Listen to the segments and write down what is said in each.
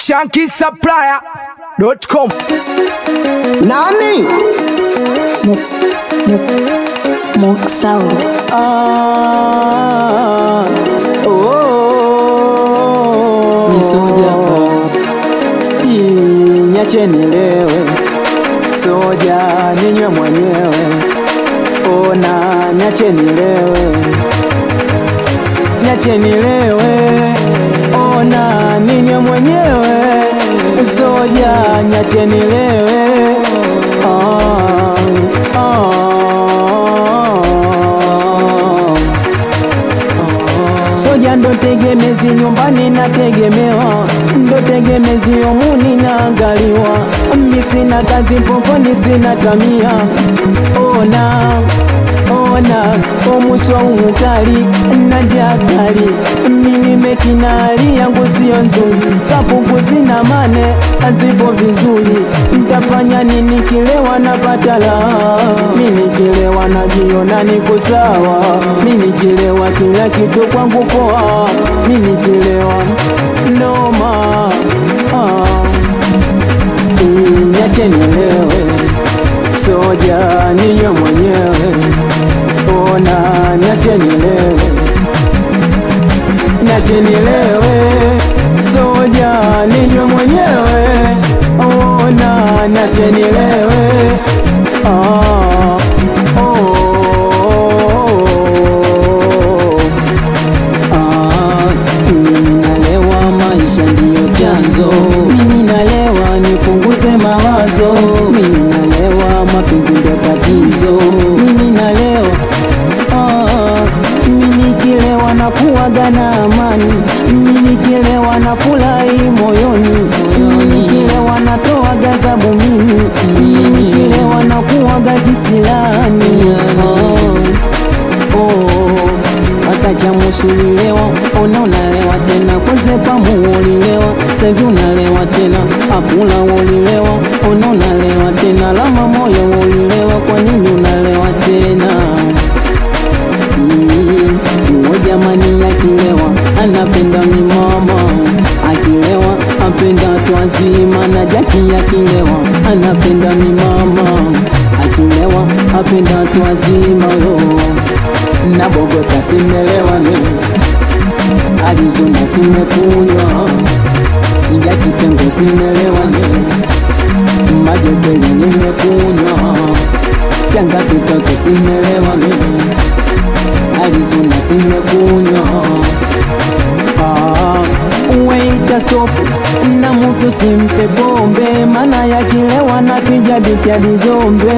shankisupplier.com. Nani? Mock Sound. Ah, oh, Misoja Nyache nilewe soja ninywe mwenyewe, ona nyache nilewe, nyache nilewe, ona ninywe mwenyewe, soja nyache nilewe, ah, ah. Soja ndo tegemezi nyumbani nategemewa, ndo tegemezi omuni naangaliwa. Mi sina kazi pokoni, sina tamia. Ona ona omuswa umukali na jakali mimi metinari yangu sio nzuri, kapuku sina mane azipo vizuri. Ntafanya nini kilewa napata la mimi kilewa najiona niko sawa, mimi kilewa kila kitu kwangu poa, mimi kilewa noma ah. Niache nilewe soja ninywe mwenyewe, ona niache nilewe, niache nilewe soja ninywe mwenyewe, ona niache nilewe ah, oh, Ah, mimi nalewa, maisha ndiyo chanzo. Mimi nalewa, nipunguze mawazo. Mimi nalewa, mapenzi ndio tatizo. Mimi nalewa, ah, mimi kilewa na kuwaga na amani. Mimi kilewa na furahi moyoni. Mimi kilewa natoa gazabu mimi. Mimi kilewa na kuwaga kisilani. Ah, oh wakacha musulilewa ona unalewa tena kwezepa muulilewa sevi unalewa tena apula ulilewa ona unalewa tena lama moyo ulilewa kwa nini unalewa tena Mm, uwo jamani akilewa anapenda mimama akilewa apenda watu wazima na jaki akilewa anapenda mimama akilewa apenda watu wazima yo na Bogota simelewa ne Arizona simekunywa Sinja kitengo simelewa ne Magetele nimekunywa Changa kitoke simelewa ne Arizona simekunywa Ah, Wait stop na mutu simpe pombe mana yakilewa na pija bityadi zombe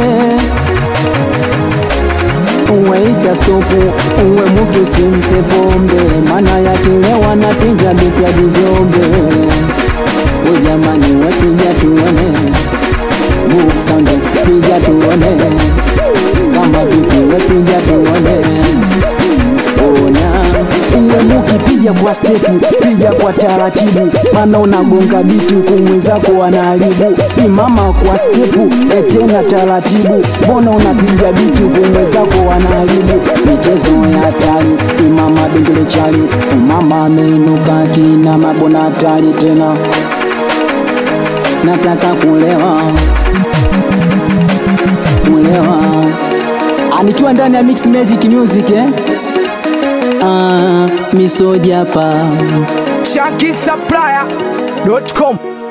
Waita stopu uwe mutu simpe pombe, mana yakilewa na pija bipya bizombe. Ujamani wepija tuone, book sound pija tuone, kama vipi wepija tuone. Ona uwe mukipiga kwa stepu, pija kwa taratibu, mana unagonga bitu kumwezako anaharibu. Imama kwa stepu, etena taratibu, mbona unapiga bitu kumwezako anaharibu. Michezo ya hatari, imama bingile chali, mama ameinuka kina mabona hatari tena, nataka kulewa kulewa, anikiwa ndani ya Mix Magic Music eh? Ah, misoja pa shankisupplier.com.